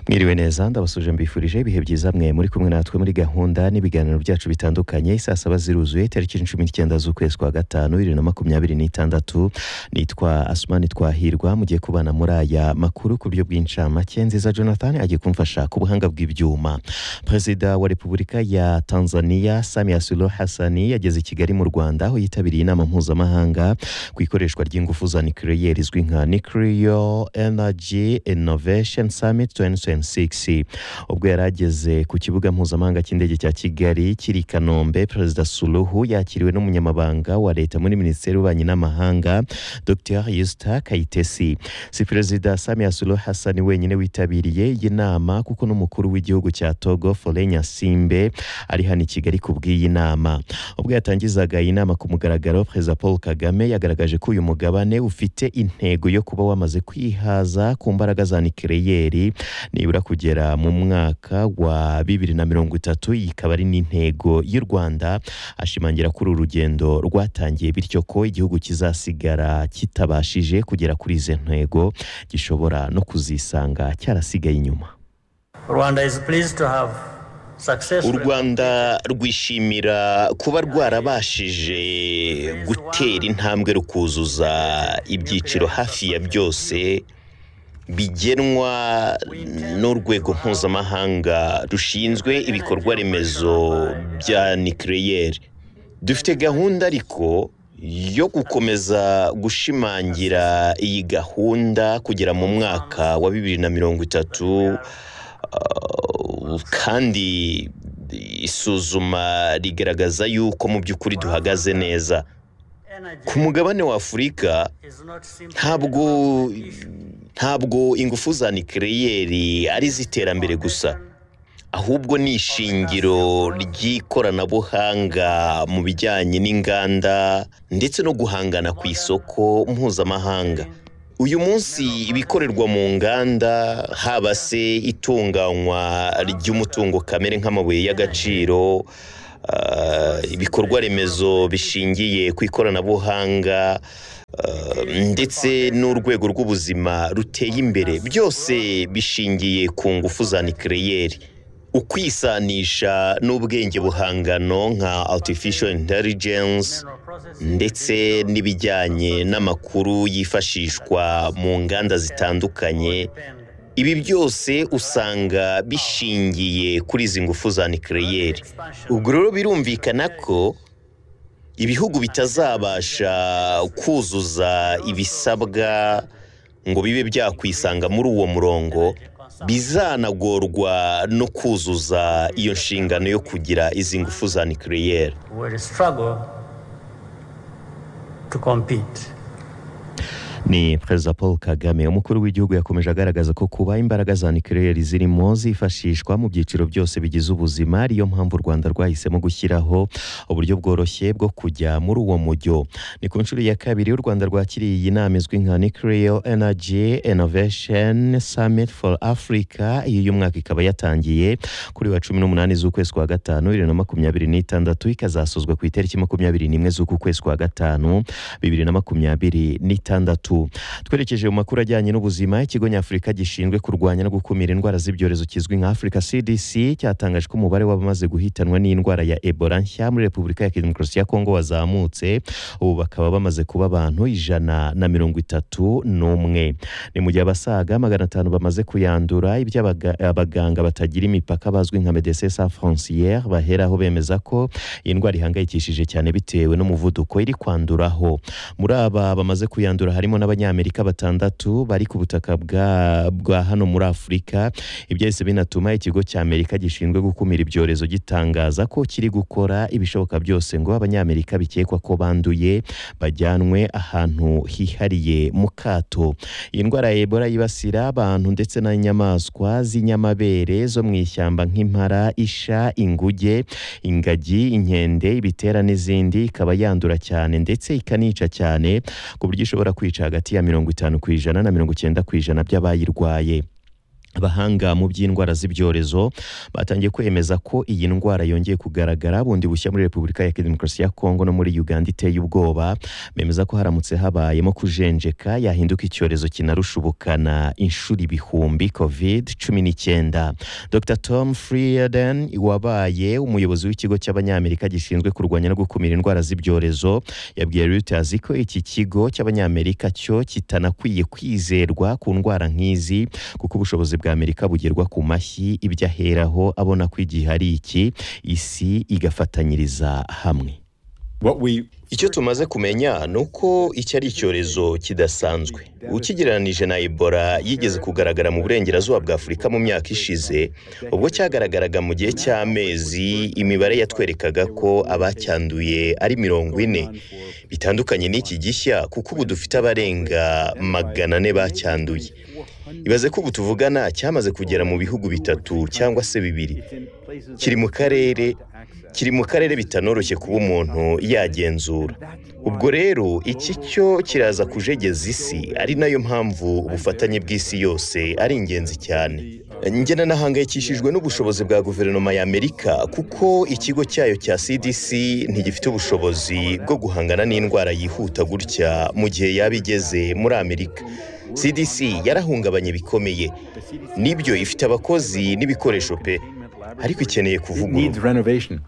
Mwiriwe neza ndabasuje mbifurije ibihe byiza mwe muri kumwe natwe muri gahunda n'ibiganiro byacu bitandukanye isaa saba ziruzuye tariki cumi n'icyenda z'ukwezi kwa gatanu bibiri na makumyabiri n'itandatu nitwa asumani twahirwa mugiye kubana muri aya makuru ku buryo bw'incamake nziza jonathan agiye kumfasha ku buhanga bw'ibyuma perezida wa repubulika ya tanzania samia suluhu hasani yageze i kigali mu rwanda aho yitabiriye inama mpuzamahanga ku ikoreshwa ry'ingufu za nuclear izwi nka nuclear energy innovation summit 2026 ubwo yari ageze ku kibuga mpuzamahanga cy'indege cya kigali kiri i kanombe perezida suluhu yakiriwe n'umunyamabanga wa leta muri minisiteri y'ububanyi n'amahanga dr yusta kayitesi si perezida samia suluhu hasani wenyine witabiriye iyi nama kuko n'umukuru w'igihugu cya togo foreign simbe ari hano i kigali ku bw'iyi nama ubwo yatangizaga iyi nama ku mugaragaro perezida paul kagame yagaragaje ko uyu mugabane ufite intego yo kuba wamaze kwihaza ku mbaraga za nikereyeri nibura kugera mu mwaka wa bibiri na mirongo itatu iyi ikaba ari n'intego y'u rwanda ashimangira ko uru rugendo rwatangiye bityo ko igihugu kizasigara kitabashije kugera kuri izi ntego gishobora no kuzisanga cyarasigaye inyuma Rwanda is pleased to have u successfully rwanda rwishimira kuba rwarabashije gutera intambwe rukuzuza ibyiciro hafi ya byose bigenwa n'urwego mpuzamahanga rushinzwe ibikorwa remezo bya nucleaire dufite gahunda ariko yo gukomeza gushimangira iyi gahunda kugera mu mwaka wa bibiri na mirongo itatu Uh, kandi isuzuma rigaragaza yuko mu by'ukuri duhagaze neza energy ku mugabane wa afurika is not simply ntabwo about issue. ntabwo ingufu za nikereyeri ari iz'iterambere gusa ahubwo ni ishingiro ry'ikoranabuhanga mu bijyanye n'inganda ndetse no guhangana ku isoko mpuzamahanga uyu munsi ibikorerwa mu nganda haba se itunganywa ry'umutungo kamere nk'amabuye y'agaciro ah, ibikorwa remezo bishingiye ku ikoranabuhanga ah, ndetse n'urwego rw'ubuzima ruteye imbere byose bishingiye ku ngufu za nikereyeri ukwisanisha n'ubwenge buhangano nka artificial intelligence ndetse n'ibijyanye n'amakuru yifashishwa mu nganda zitandukanye ibi byose usanga bishingiye kuri izi ngufu za nikereyeri ubwo rero birumvikana ko ibihugu bitazabasha kuzuza ibisabwa ngo bibe byakwisanga muri uwo murongo bizanagorwa no kuzuza iyo nshingano yo kugira izi ngufu za nikereyeri will struggle to compete ni perezida paul kagame umukuru w'igihugu yakomeje agaragaza ko kuba imbaraga za nucleaire zirimo zifashishwa mu byiciro byose bigize ubuzima ariyo mpamvu u rwanda rwahisemo gushyiraho uburyo bworoshye bwo kujya muri uwo mujyo ni ku nshuro ya kabiri u rwanda rwakiriye iyi nama izwi nka nuclear energy innovation summit for africa iyi y'umwaka ikaba yatangiye kuri wa cumi n'umunani z'ukwezi kwa gatanu bibiri na makumyabiri n'itandatu ikazasozwa ku itariki makumyabiri n'imwe z'uku kwezi kwa gatanu bibiri na makumyabiri n'itandatu twerekeje mu makuru ajyanye n'ubuzima ikigo nyafurika gishinzwe kurwanya no gukumira indwara z'ibyorezo kizwi nka africa cdc cyatangaje ko umubare w'abamaze guhitanwa n'indwara ya ebola nshya muri repubulika ya demokarasi ya kongo wazamutse ubu bakaba bamaze kuba abantu ijana na mirongo itatu n'umwe ni mu gihe abasaga magana atanu bamaze kuyandura ibyo abaga- abaganga batagira imipaka bazwi nka medecins sans frontiere baheraho bemeza ko iyi ndwara ihangayikishije cyane bitewe n'umuvuduko iri kwanduraho muri aba bamaze kuyandura harimo n'abanyamerika batandatu bari ku butaka bwa, bwa hano muri afurika ibyahise binatuma ikigo cy'amerika gishinzwe gukumira ibyorezo gitangaza ko kiri gukora ibishoboka byose ngo abanyamerika bikekwa ko banduye bajyanwe ahantu hihariye mu kato iyi ndwara ya ebola yibasira abantu ndetse n'inyamaswa z'inyamabere zo mu ishyamba nk'impara isha inguge ingagi inkende ibitera n'izindi ikaba yandura cyane ndetse ikanica cyane ku buryo ishobora kwica hagati ya mirongo itanu ku ijana na mirongo icyenda ku ijana by'abayirwaye abahanga mu by'indwara z'ibyorezo batangiye kwemeza ko iyi ndwara yongeye kugaragara bundi bushya muri repubulika ya demokarasi ya kongo no muri uganda iteye ubwoba bemeza ko haramutse habayemo kujenjeka yahinduka icyorezo kinarusha ubukana inshuro ibihumbi covid cumi n'icyenda dr tom frieden wabaye umuyobozi w'ikigo cy'abanyamerika gishinzwe kurwanya no gukumira indwara z'ibyorezo yabwiye reuters ko iki kigo cy'abanyamerika cyo kitanakwiye kwizerwa ku ndwara nk'izi kuko ubushobozi bwa amerika bugerwa ku mashyi ibyo aheraho abona ko igihe ari iki isi igafatanyiriza hamwe What we icyo tumaze kumenya ni uko iki ari icyorezo kidasanzwe ukigereranije na ebola yigeze kugaragara mu burengerazuba bwa afurika mu myaka ishize ubwo cyagaragaraga mu gihe cy'amezi imibare yatwerekaga ko abacyanduye ari mirongo ine bitandukanye n'iki gishya kuko ubu dufite abarenga magana ane bacyanduye ibaze ko ubu tuvugana cyamaze kugera mu bihugu bitatu cyangwa se bibiri kiri mu karere kiri mu karere bitanoroshye kuba umuntu yagenzura ubwo rero iki cyo kiraza kujegeza isi ari nayo mpamvu ubufatanye bw'isi yose ari ingenzi cyane ngena nahangayikishijwe n'ubushobozi bwa guverinoma ya amerika kuko ikigo cyayo cya cdc ntigifite ubushobozi bwo guhangana n'indwara yihuta gutya mu gihe yaba igeze muri amerika cdc yarahungabanye bikomeye nibyo ifite abakozi n'ibikoresho pe ariko ikeneye it kuvugururwa needs renovation.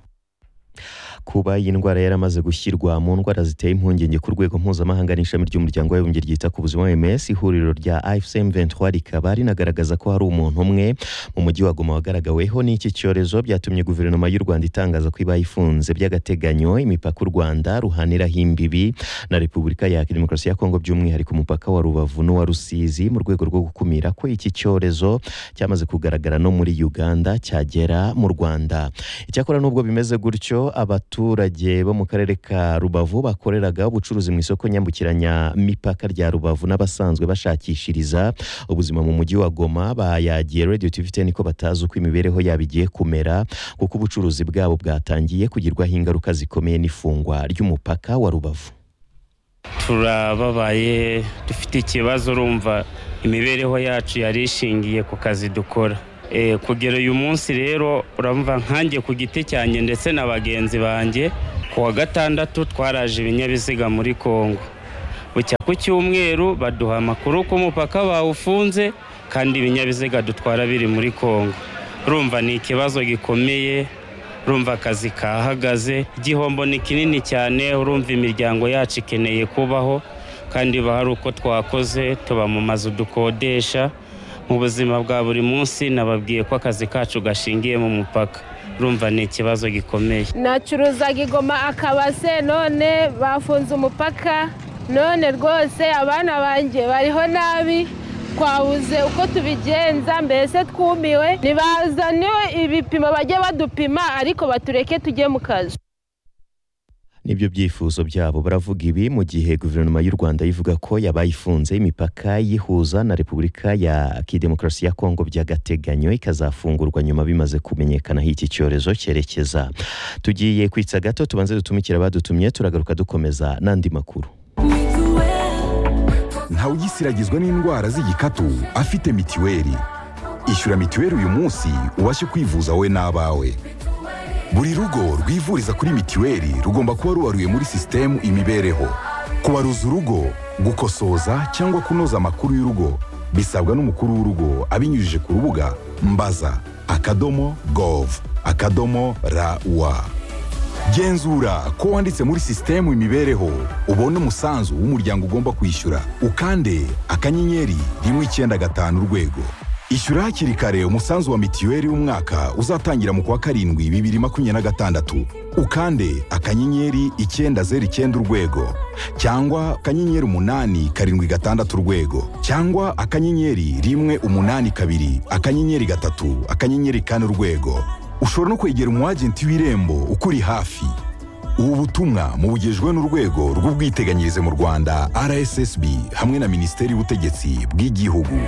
kuba iyi ndwara yaramaze gushyirwa mu ndwara ziteye impungenge ku rwego mpuzamahanga n'ishami ry'umuryango w'abibumbye ryita ku buzima OMS ihuriro rya IFCM 23 rikaba rinagaragaza ko hari umuntu umwe mu mujyi wa Goma wagaragaweho n'iki cyorezo byatumye guverinoma y'u Rwanda itangaza ko iba ifunze by'agateganyo imipaka u Rwanda ruhaniraho imbibi na Repubulika ya Demokarasi ya Kongo by'umwihariko umupaka wa Rubavu n'uwa Rusizi mu rwego rwo gukumira ko iki cyorezo cyamaze kugaragara no muri Uganda cyagera mu Rwanda icyakora nubwo bimeze gutyo abaturage bo mu karere ka rubavu bakoreraga ubucuruzi mu isoko nyambukiranya mipaka rya rubavu n'abasanzwe bashakishiriza ubuzima mu mujyi wa goma bayagiye radio tv ten ko batazi uko imibereho yabo igiye kumera kuko ubucuruzi bwabo bwatangiye kugirwaho ingaruka zikomeye n'ifungwa ry'umupaka wa rubavu turababaye dufite ikibazo urumva imibereho yacu yari ishingiye ku kazi dukora Eh, kugera uyu munsi rero uramva nkanjye ku giti cyanjye ndetse na bagenzi banjye ku wa gatandatu twaraje ibinyabiziga muri kongo bucya ku cyumweru baduha amakuru ko umupaka bawufunze kandi ibinyabiziga dutwara biri muri kongo urumva ni ikibazo gikomeye urumva akazi kahagaze igihombo ni kinini cyane urumva imiryango yacu ikeneye kubaho kandi hari uko twakoze tuba mu mazu dukodesha mu buzima bwa buri munsi nababwiye ko akazi kacu gashingiye mu mupaka urumva ni ikibazo gikomeye nacuruzaga igoma akabase none bafunze umupaka none rwose abana banjye bariho nabi twabuze uko tubigenza mbese twumiwe ntibazaniwe ibipimo bajye badupima ariko batureke tujye mu kazi nibyo byifuzo byabo baravuga ibi mu gihe guverinoma y'u rwanda ivuga ko yabaye ifunze imipaka yihuza na repubulika ya kidemokarasi ya kongo by'agateganyo ikazafungurwa nyuma bimaze kumenyekanaho iki cyorezo cyerekeza tugiye kwitsa gato tubanze dutumikira abadutumye turagaruka dukomeza n'andi makuru ntawugisiragizwa n'indwara z'igikatu afite mitiweli ishyura mitiweli uyu munsi ubashe kwivuza wowe n'abawe buri rugo rwivuriza kuri mitiweli rugomba kuba rubaruye muri sisitemu imibereho kubaruza urugo gukosoza cyangwa kunoza amakuru y'urugo bisabwa n'umukuru w'urugo abinyujije ku rubuga mbaza akadomo gov akadomo rawa genzura ko wanditse muri sisitemu imibereho ubone umusanzu w'umuryango ugomba kwishyura ukande akanyenyeri rimwe icyenda gatanu urwego ishyura hakiri kare umusanzu wa mitiweli w'umwaka uzatangira mu kwa karindwi bibiri makumyabiri na gatandatu ukande akanyenyeri icyenda zeru icyenda urwego cyangwa akanyenyeri umunani karindwi gatandatu urwego cyangwa akanyenyeri rimwe umunani kabiri akanyenyeri gatatu akanyenyeri kane urwego ushobora no kwegera umwagenti w'irembo ukuri hafi ubu butumwa mubugejwe n'urwego rw'ubwiteganyirize mu rwanda rssb hamwe na minisiteri y'ubutegetsi bw'igihugu